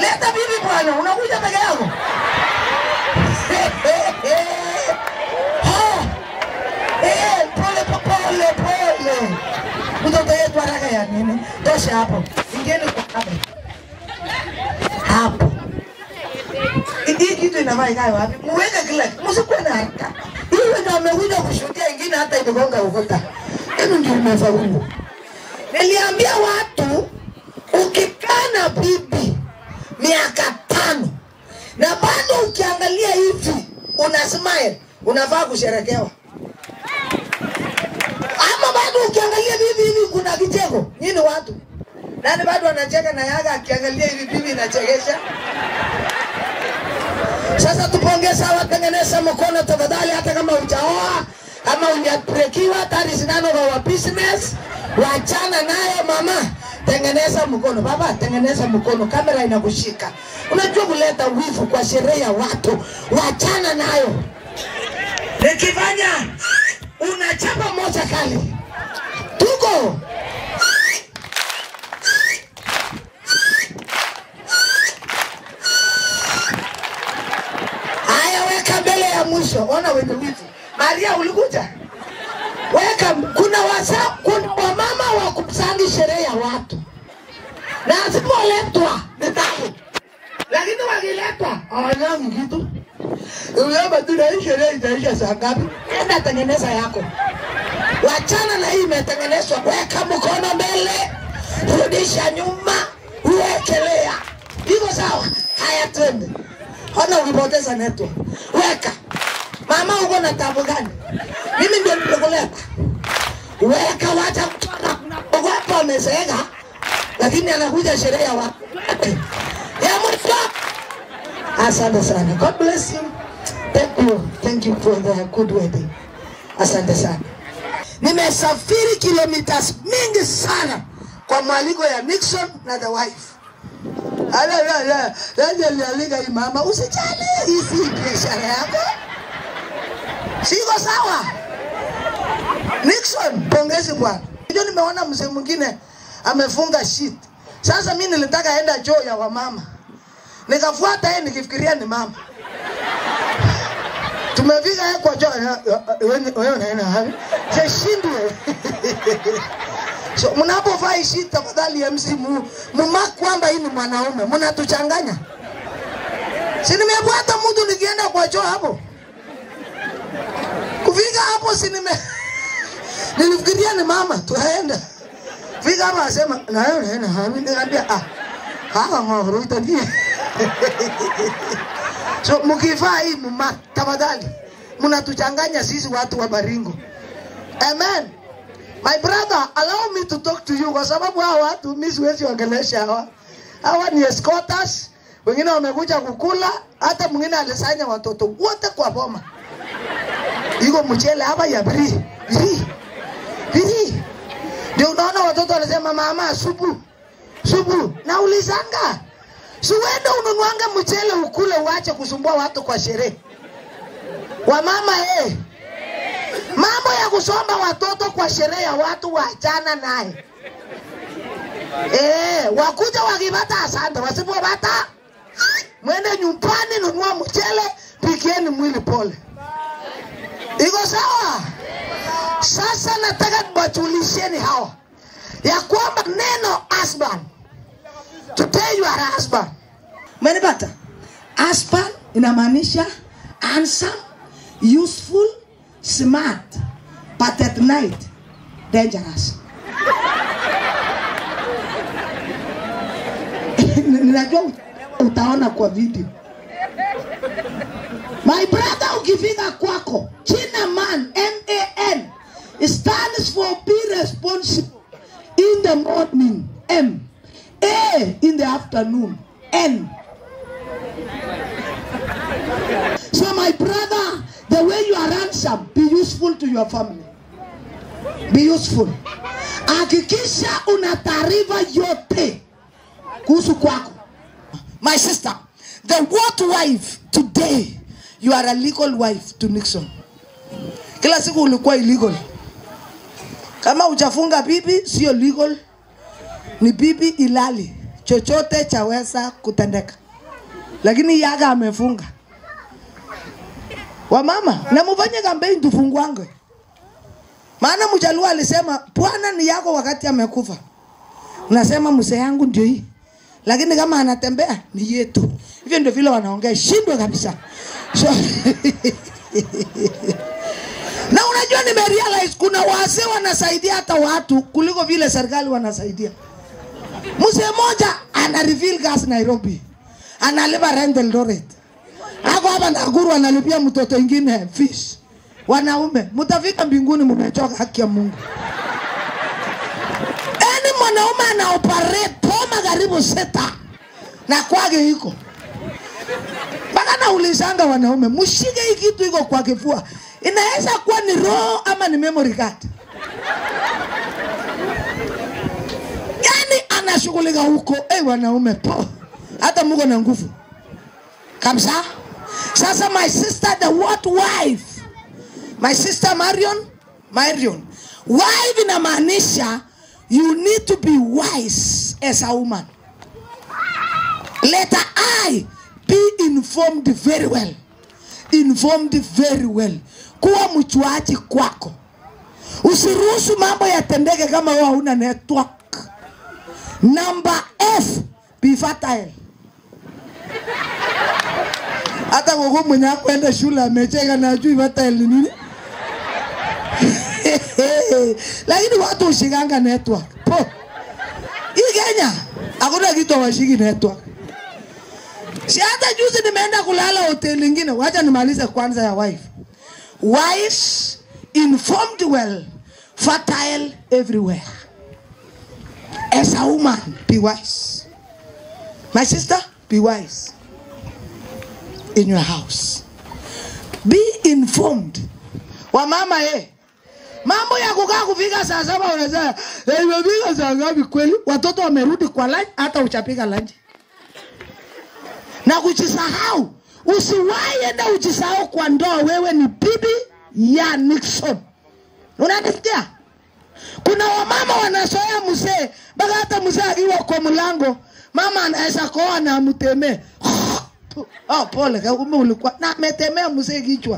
Leta bibi bwana, unakuja peke yako? Ha! Eh, pole pole pole. Mtoto yetu haraka ya nini? Tosha hapo. Ingieni kwa kamera. Hapo. Hii kitu inafaa ikae wapi? Muweke kila kitu. Msikuwe na haraka. Hiyo ndio amekuja kushuhudia ingine hata imegonga ukuta. Hilo ndio umefaulu. Niliambia watu ukikaa na bibi miaka tano na bado ukiangalia hivi una smile, unafaa kusherekewa. Ama bado ukiangalia bibi hivi kuna kicheko, nyinyi watu nani bado anacheka na yaga akiangalia hivi bibi inachekesha. Sasa tupongeza watengeneza mkono tafadhali, hata kama hujaoa ama hujabrekiwa, that is none of our business. Wachana nayo mama, tengeneza mkono baba, tengeneza mkono, kamera inakushika. Unajua kuleta wivu kwa sherehe ya watu, wachana nayo. Nikifanya unachapa moja kali, tuko Haya, weka mbele ya mwisho. Ona wenye wivu. Maria, ulikuja? Weka. Kuna wasa, kuna wamama wa kusangi sherehe ya watu, na asipoletwa ni tabu, lakini wakiletwa hawanyangi kitu. Unaomba tu na hii sherehe itaisha saa ngapi? Enda tengeneza yako, wachana na hii imetengenezwa. Weka mkono mbele, rudisha nyuma, uwekelea. Iko sawa? Haya, twende. Ona ulipoteza network. Weka. Mama uko na tabu gani? Mimi ndio nimekuleta. Weka wacha mtu anaogopa amezeeka lakini anakuja sherehe ya watu. Ya mwisho. Asante sana. God bless you. Thank you. Thank you for the good wedding. Asante sana. Nimesafiri kilomita mingi sana kwa mwaliko ya Nixon na the wife. Ala la la, laje lialika hii mama, usijali, hii si biashara yako. Siko sawa. Nixon, pongezi bwana. Ndio nimeona mzee mwingine amefunga shit. Sasa mimi nilitaka enda choo ya wamama. Nikafuata yeye nikifikiria ni mama. Tumefika yeye kwa choo. Wewe wewe unaenda wapi? Sishindwe. So mnapovaa hii shit tafadhali MC mu, mumak kwamba hii ni mwanaume, mnatuchanganya. Si nimefuata mtu nikienda kwa choo hapo. Kufika hapo si nime nilifikiria ni mama, tunaenda. Fika hapo asema na wewe unaenda wapi? Nikamwambia ah, hawa ngoro itani. So mkivaa hii mumak tafadhali, mnatuchanganya sisi watu wa Baringo. Amen. My brother, allow me to talk to you kwa sababu hawa watu mimi siwezi ongelesha hawa. Hawa ni escorters, wengine wamekuja kukula, hata mwingine alisanya watoto wote kwa boma. Iko mchele hapa ya biri. Biri. Biri. Ndio unaona watoto wanasema mama supu. Supu. Na ulizanga. Siwende ununuanga mchele ukule uache kusumbua watu kwa sherehe. Wamama eh. Mambo ya kusomba watoto kwa sherehe ya watu waachana naye. Eh, wakuja wakipata asante, wasipopata mwende nyumbani, nunua mchele, pikieni mwili pole. Iko sawa? Sasa nataka niwajulisheni hawa ya kwamba neno husband, today you are a husband. Umenipata? Husband inamaanisha handsome, useful, smart, but at night dangerous. Ninajua utaona kwa video. My brother, ukifika kwako, jina man, M-A-N, stands for be responsible in the morning, M. A in the afternoon, N. So my brother, the way you are handsome, be useful to your family. Be useful. Hakikisha una taarifa yote kuhusu kwako. My sister, the what wife today, you are a legal wife to Nixon. Kila siku ulikuwa illegal. Kama hujafunga bibi, sio legal, ni bibi ilali. chochote chaweza kutendeka, lakini yaga amefunga. Wamama, na mufanye kampeni tufunguange, maana mjaluo alisema Bwana ni yako wakati amekufa. Unasema mzee yangu ndio hii, lakini kama anatembea ni yetu. Hivyo ndio vile wanaongea, shindwe kabisa. So, na unajua nimerealize kuna wazee wanasaidia hata watu kuliko vile serikali wanasaidia. Mzee mmoja ana reveal gas Nairobi, analipa rent Eldoret, ako hapa Nakuru analipia mtoto ingine fish. Wanaume mtafika mbinguni, mmechoka, haki ya Mungu. Yaani mwanaume ana operate poma karibu sita na kwake iko mpaka naulizanga wanaume, mshike hii kitu iko kwa kifua, inaweza kuwa ni roho ama ni memory card. Yani anashughulika huko. Eh, wanaume po, hata muko na nguvu kabisa. Sasa my sister the what wife, my sister Marion, Marion, wife inamaanisha you need to be wise as a woman. Letter I, be informed very well. Informed very well. Kuwa mchuaji kwako. Usiruhusu mambo yatendeke kama wewe hauna network. Number F, be fertile. Hata gogo mwenye akwenda shule amecheka na ajui fertile ni nini. Lakini watu ushikanga network. Po. Hii Kenya hakuna kitu washiki network. Si hata juzi nimeenda kulala hoteli ingine. Wacha nimalize kwanza ya wife. Wise, informed well, fertile everywhere. As a woman, be wise. My sister, be wise in your house. Be informed. Wamama eh. Mambo ya kukaa kufika saa saba unasema eh, imefika saa ngapi kweli? Watoto wamerudi kwa lunch, hata uchapiga lunch na kujisahau. Usiwahi enda ujisahau kwa ndoa, wewe ni bibi ya Nixon. Unanisikia? Kuna wamama wanasoea mzee mpaka hata mzee akiwa kwa mlango, mama anaweza koa na amtemee. Oh, pole, kumbe ulikuwa na ametemea mzee kichwa.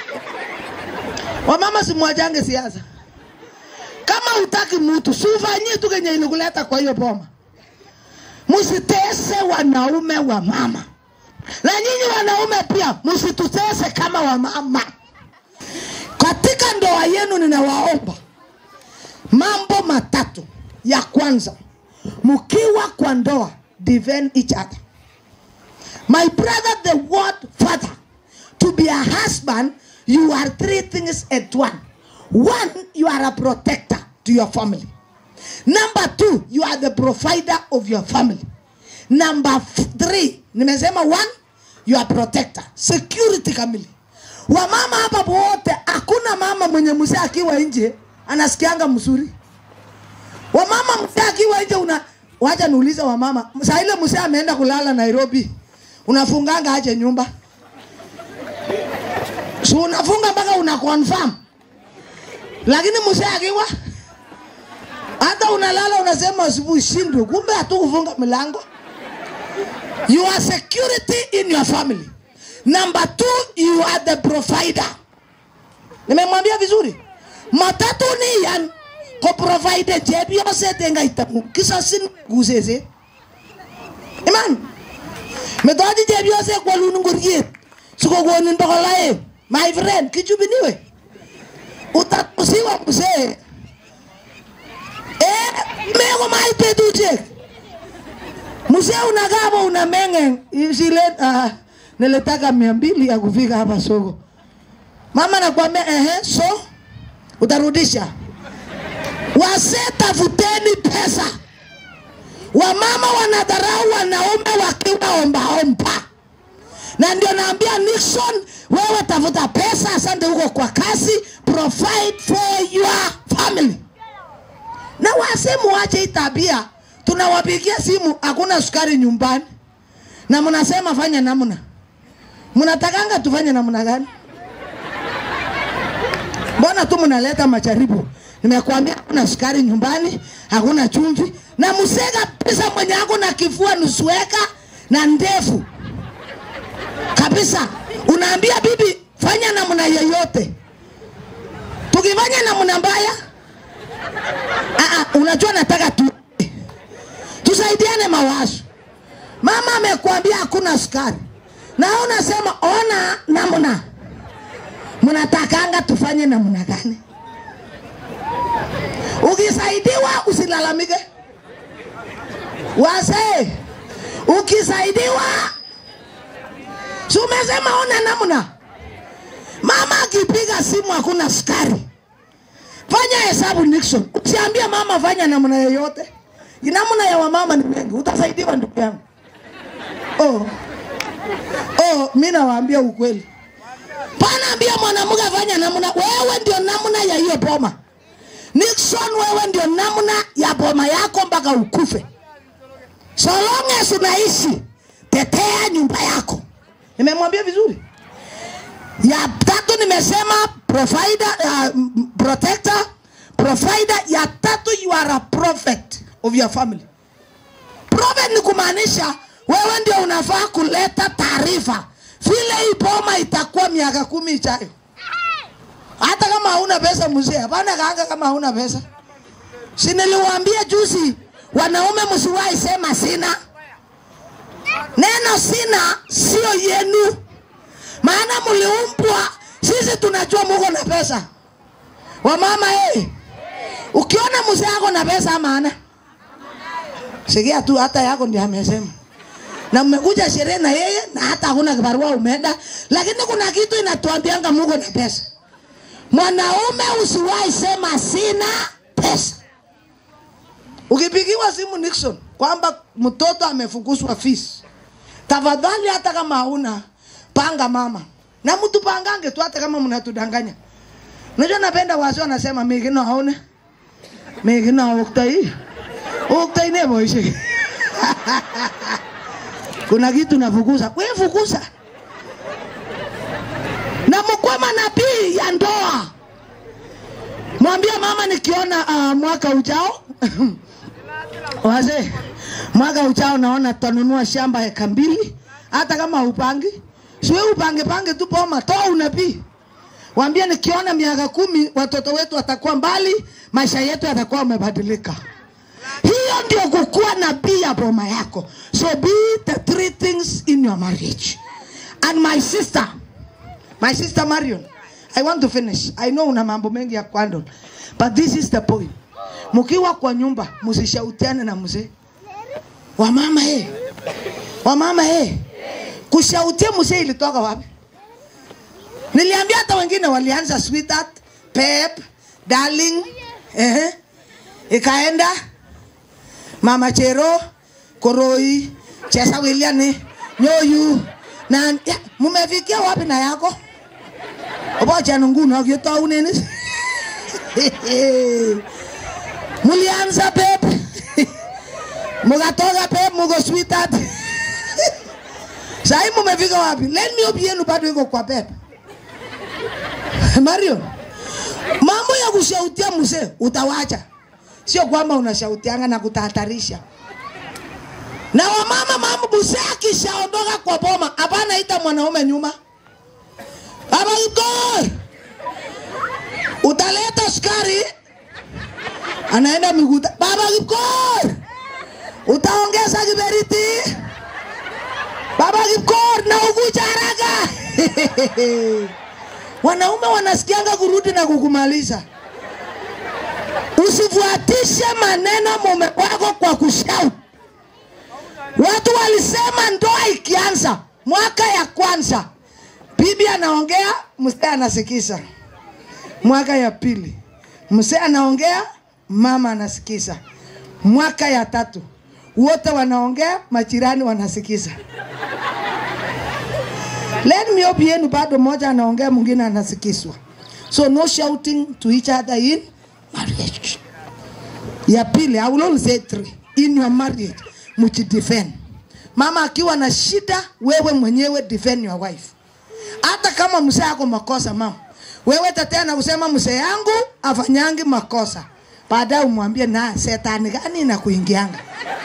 Wamama simwajange siasa. Kama utaki mtu, si ufanyie tu kenye ilikuleta kwa hiyo boma. Msitese wanaume wa mama, na nyinyi wanaume pia msitutese kama wamama. Katika ndoa yenu, ninawaomba mambo matatu. Ya kwanza, mkiwa kwa ndoa, defend each other. My brother, the word father, to be a husband, you are three things at one. One, you are a protector to your family. Number two, you are the provider of your family. Number f- three, nimesema one, you are protector, security kamili. Wamama hapa wote, hakuna mama mwenye mzee akiwa nje anasikianga mzuri. Wamama mzee akiwa nje una wacha niulize wamama, saa ile mzee ameenda kulala Nairobi, unafunganga aje nyumba? Si unafunga mpaka una confirm. Lakini mzee akiwa hata unalala unasema asubuhi shindwe, kumbe hatukufunga milango. You are security in your family. Number two, you are the provider. Nimemwambia vizuri, matatu ni yan ko provide chepyose tenga itamu kisasin gusese. Iman, metochi chepyose kwalun ngoriet sikokonin bokol aeng. My friend, kichubiniwe. Utatusiwa mzee. Eh, meko mait betusiek. Mzee unakaa hapo una menge zile uh, nilitaka mia mbili ya kufika hapa soko. Mama nakwambia ehe, so utarudisha. Wazee tafuteni pesa. Wamama wanadharau wanaume wakiwa ombaomba, na ndio naambia Nixon, wewe tafuta pesa, asante huko kwa kazi, provide for your family na wase muache hii tabia. Tunawapigia simu, hakuna sukari nyumbani, na mnasema fanya namna. Mnatakanga tufanye namna gani? Mbona tu mnaleta majaribu? Nimekuambia hakuna sukari nyumbani, hakuna chumvi. na mzee kabisa mwenye ako na kifua nusueka na ndefu kabisa, unaambia bibi fanya namna yoyote. Tukifanya namna mbaya, ah, ah, unajua nataka tu tusaidiane mawazo. Mama amekwambia hakuna sukari, na wewe unasema ona namna, mnatakanga tufanye namna gani? Ukisaidiwa usilalamike. Wazee, ukisaidiwa si umesema ona namna. Mama akipiga simu hakuna sukari, fanya hesabu Nixon. Usiambie mama fanya namna yoyote. Namna ya wamama ni mengi, utasaidiwa ndugu yangu. Oh. Oh, mimi nawaambia ukweli. Panaambia mwanamke fanya namna, wewe ndio namna ya hiyo boma. Nixon, wewe ndio namna ya boma yako mpaka ukufe. So long as unaishi, tetea nyumba yako. Nimemwambia vizuri. Ya tatu nimesema provider, uh, protector, provider. Ya tatu you are a prophet of your family. Prophet ni kumaanisha wewe ndio unafaa kuleta taarifa vile hii boma itakuwa miaka kumi ijayo. Hata kama hauna pesa mzee, hapana kaanga kama hauna pesa. Si niliwaambia juzi, wanaume msiwahi sema sina. Neno sina sio yenu, maana mliumbwa. Sisi tunajua muko na pesa. Wamama hey, ukiona mzee yako na pesa maana sikia tu, hata yako ndio amesema na mmekuja sherehe na yeye na hata hakuna kibarua umeenda, lakini kuna kitu inatuambianga muko na pesa. Mwanaume usiwahi sema sina pesa. Ukipigiwa simu Nixon kwamba mtoto amefukuzwa fees, tafadhali, hata kama hauna panga mama na mtu pangange tu, hata kama mnatudanganya. Unajua, napenda wazee wanasema migino haone migino uktai uktai ne boishe kuna kitu nafukuza, wewe fukuza na mkwe manabii ya ndoa. Mwambie mama, nikiona uh, mwaka ujao wazee, mwaka ujao naona tutanunua shamba heka mbili, hata kama upangi siwe upange pange tu poma, toa unabii. Waambie nikiona miaka kumi watoto wetu watakuwa mbali, maisha yetu yatakuwa yamebadilika. Hiyo ndio kukuwa nabii ya boma yako. So be the three things in your marriage. And my sister, my sister Marion, I want to finish. I know una mambo mengi ya kuhandle, but this is the point. Mkiwa kwa nyumba, msishautiane na mzee. Wamama eh. Wamama eh. Kushautia mzee ilitoka wapi? Niliambia hata wengine walianza sweetheart, pep, darling, eh, ikaenda Mama Chero, Koroi, Chesa William, Nyoyu na ya, mumefikia wapi na yako? Obocha nguno akitauneni. Mulianza pep. Mugatoka pep mugo sweetheart. Sasa mumefika wapi? Let me hope yenu bado iko kwa pep. Mario, mambo ya kushautia mzee utawacha sio kwamba unashautianga na kutahatarisha. Na wamama, mama mzee akishaondoka kwa boma, hapana ita mwanaume nyuma. Baba Kipkor, utaleta sukari, anaenda miguta. Baba Kipkor, utaongeza kiberiti. Baba Kipkor, na ukuja haraka. Wanaume wanasikianga kurudi na kukumaliza. Usifuatishe maneno mume wako kwa kushout. Watu walisema ndoa ikianza mwaka ya kwanza, bibi anaongea, mzee anasikiza. Mwaka ya pili, mzee anaongea, mama anasikiza. Mwaka ya tatu, wote wanaongea, majirani wanasikiza. Let me hope yenu bado moja anaongea, mwingine anasikizwa. So no shouting to each other in marriage. Ya pili, I will only say three. In your marriage, mujidefend. Mama akiwa na shida, wewe mwenyewe defend your wife. Hata kama mzee ako makosa, mama, wewe tetea na kusema mzee yangu afanyangi makosa. baadaye umwambie na setani gani inakuingianga.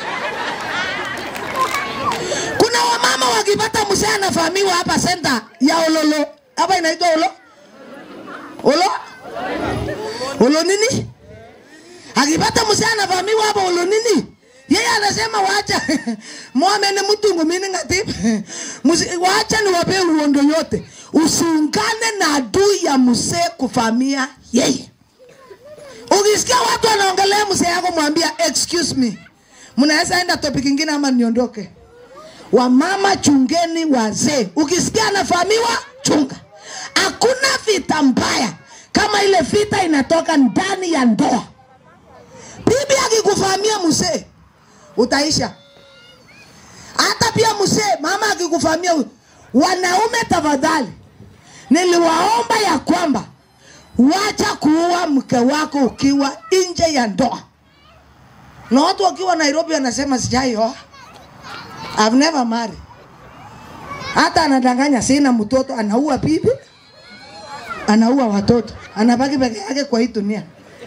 Kuna wamama wakipata mzee anafahamiwa hapa senta ya Ololo, hapa inaitwa Olo Olo Olo nini? Akipata mzee anavamiwa hapa Olo nini? Yeye anasema wacha mwame ni mtungu mini ngati Musi- wacha niwape uondo yote, usiungane na adui ya mzee kuvamia yeye. Ukisikia watu wanaongelea mzee yako, mwambia excuse me, mnaweza enda topic ingine ama niondoke. Wamama chungeni wazee, ukisikia anafahamiwa chunga. Hakuna vita mbaya kama ile vita inatoka ndani ya ndoa. Bibi akikufahamia mzee utaisha. Hata pia mzee, mama akikufahamia, wanaume tafadhali, niliwaomba ya kwamba wacha kuua mke wako ukiwa nje ya ndoa. Na watu wakiwa Nairobi wanasema sijaioa, I've never married. Hata anadanganya sina mtoto, anaua bibi, anaua watoto, anabaki peke yake kwa hii dunia.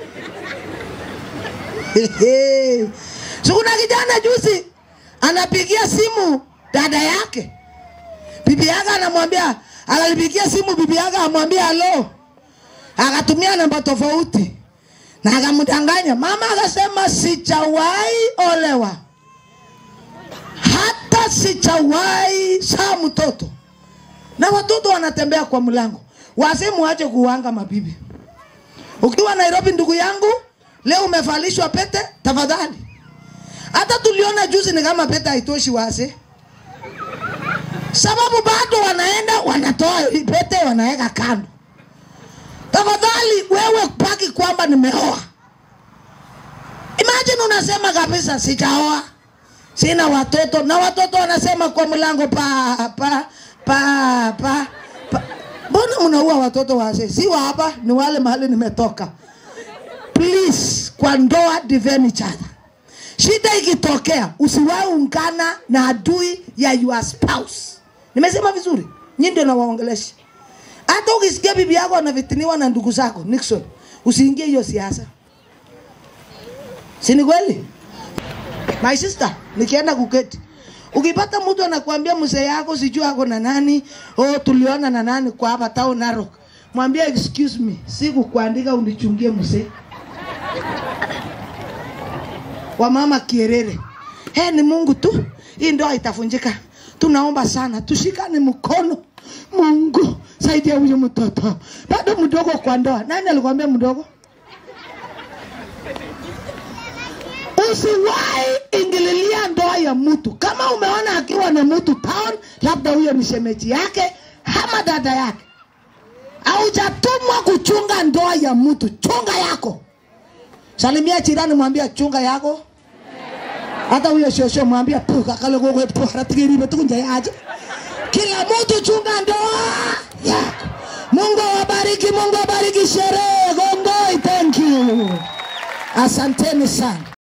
so kuna kijana juzi anapigia simu dada yake, bibi yake anamwambia, analipigia simu bibi yake amwambia halo, akatumia namba tofauti na akamdanganya. Mama akasema sijawahi olewa, hata sijawahi saa mtoto, na watoto wanatembea kwa mlango. Wazee muache kuwanga mabibi. Ukiwa Nairobi, ndugu yangu, leo umevalishwa pete, tafadhali. Hata tuliona juzi ni kama pete haitoshi wazee, sababu bado wanaenda wanatoa hii pete wanaweka kando. Tafadhali wewe paki kwamba nimeoa. Imagine unasema kabisa sijaoa, sina watoto, na watoto wanasema kwa mlango pa pa pa pa, pa. Mbona mnaua watoto wazee? Si wa hapa, ni wale mahali nimetoka. Please, kwa ndoa defend each other. Shida ikitokea, usiwahi ungana na adui ya your spouse. Nimesema vizuri? Nyinyi ndio nawaongelesha. Hata ukisikia bibi yako anavitiniwa na ndugu zako Nixon, usiingie hiyo siasa. Si ni kweli? My sister, nikienda kuketi. Ukipata mtu anakuambia mzee yako sijui ako na nani, oh tuliona na nani kwa hapa town Narok. Mwambie excuse me, sikukuandika unichungie mzee. Wamama kierere. He, ni Mungu tu. Hii ndoa itafunjika. Tunaomba sana tushikane mkono. Mungu saidia huyu mtoto, bado mdogo kwa ndoa. Nani alikwambia mdogo? Usiwahi ingililia ndoa ya mtu. Kama umeona akiwa na mtu town, labda huyo ni shemeji yake ama dada yake, haujatumwa kuchunga ndoa ya mtu. Chunga yako. Salimia jirani, mwambia chunga yako. Hata huyo shosho mwambia tu kakale gogo tu haratigiri tukunja yaje. Kila mtu chunga ndoa yako. Mungu awabariki, Mungu awabariki sherehe. Gongoi, thank you. Asanteni sana.